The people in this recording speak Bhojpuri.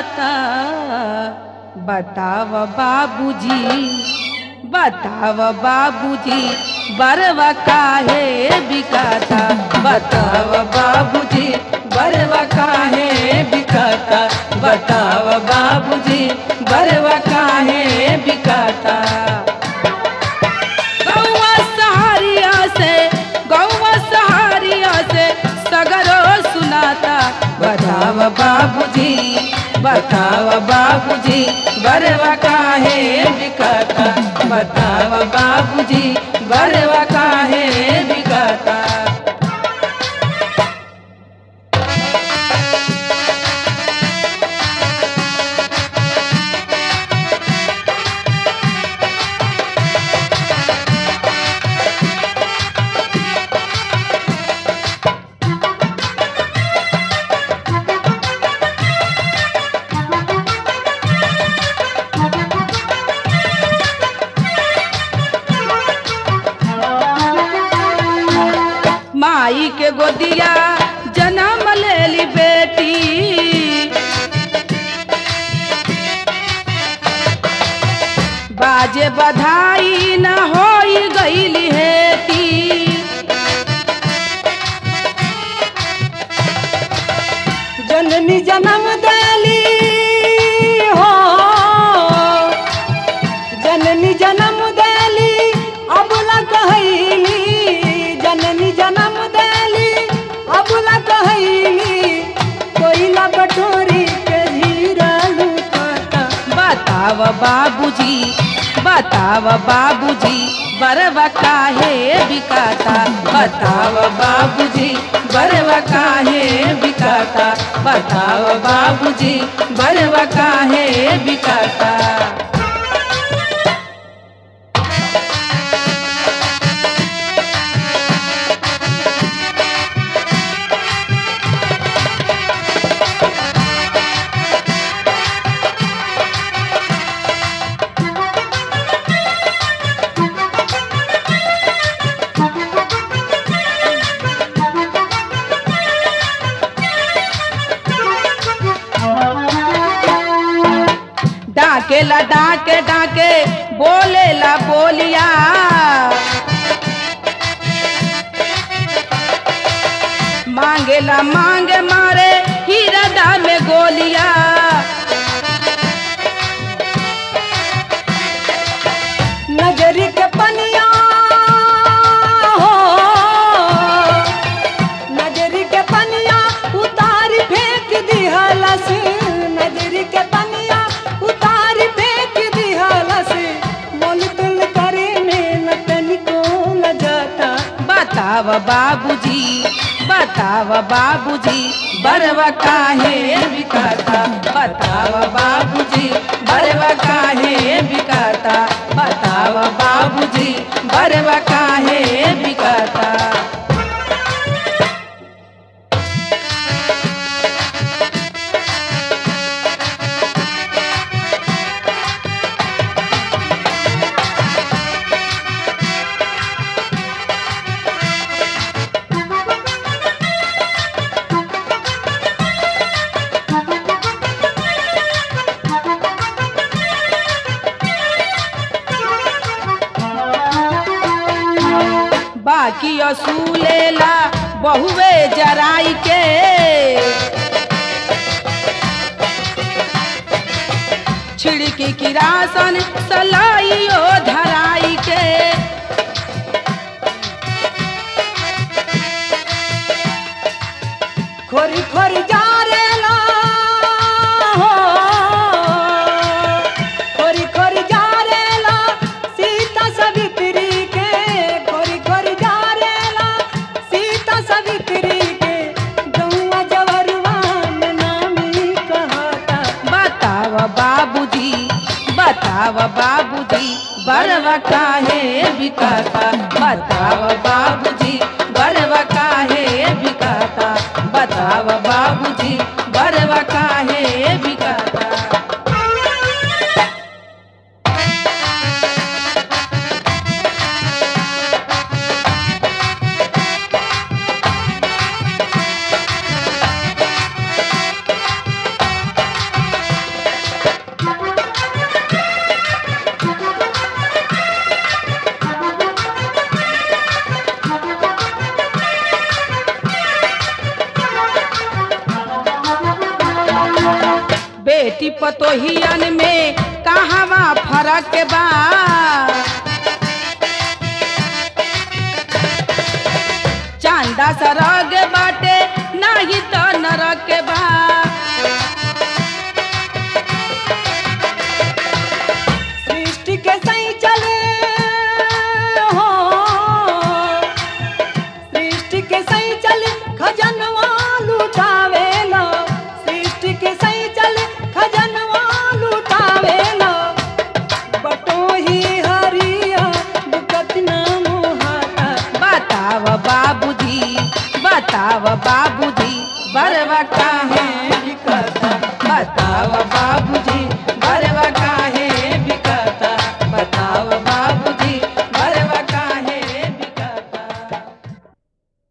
बिकाता बताव बाबूजी बताव बाबूजी बरवा काहे बिकाता बताव बाबूजी बरवा काहे बिकाता बताव बाबूजी बरवा काहे बिकाता गौवा सहारिया से गौवा सहारिया से सगरो सुनाता बताव बाबूजी बताव बाबूजी बरवा काहे बिकाता बताव बाबूजी बरवा काहे बिकाता माई के गोदिया जन्म लेली बेटी बाजे बधाई न होई गईली हेती जननी जन्म देली हो जननी जन्म देली अबुला कहैली जननी जन्म देली अबुला कहैली कोयला बटोरी के धीरा लुकाता बताव बाबूजी बताव बाबूजी बरवा काहे बिकाता बताव बाबूजी बरवा काहे बिकाता बताव बाबूजी बरवा काहे बिकाता डाकेला डाके डाके बोलेला बोलिया मांगेला मांगे मारे हिरदा में गोलिया नजरी के पनिया हो नजरी के पनिया उतारी फेंक दिहलस नजरी के पनिया उतारी फेंक दिहलस मोल तुल करे में न तनिको न जाता बताव बाबूजी बताव बाबूजी बरवा काहे बिकाता बताव बाबूजी बरवा काहे बिकाता बताव बाबूजी बरवा काहे बिकाता बाकी असूलेला बहुवे जराई के छिड़की किरासन सलाइयो धराई के खोरी खोरी जा रे ला हो खोरी खोरी जा रे ला सीता सवित्री के खोरी खोरी जा रे ला सीता सवित्री के गौवा जवरवा में नामी कहता बताव बाबूजी बताव बाबूजी बरवा काहे बिकाता बताव बाबूजी बरवा काहे बिकाता बताव बाबूजी बरवा काहे बिकाता बेटी पतोहियन में कहवा फरक बा चांदा सरग बाटे नाही त नरक बा सृष्टि के सही चले हो सृष्टि के सही चले खजनवा लुटावेला सृष्टि के सही चले खजनवा लुटावेला बटोही हरिया दुकत न मोहाता बताव बाबूजी बताव बाबूजी बरवा काहे बिकता बताव बाबूजी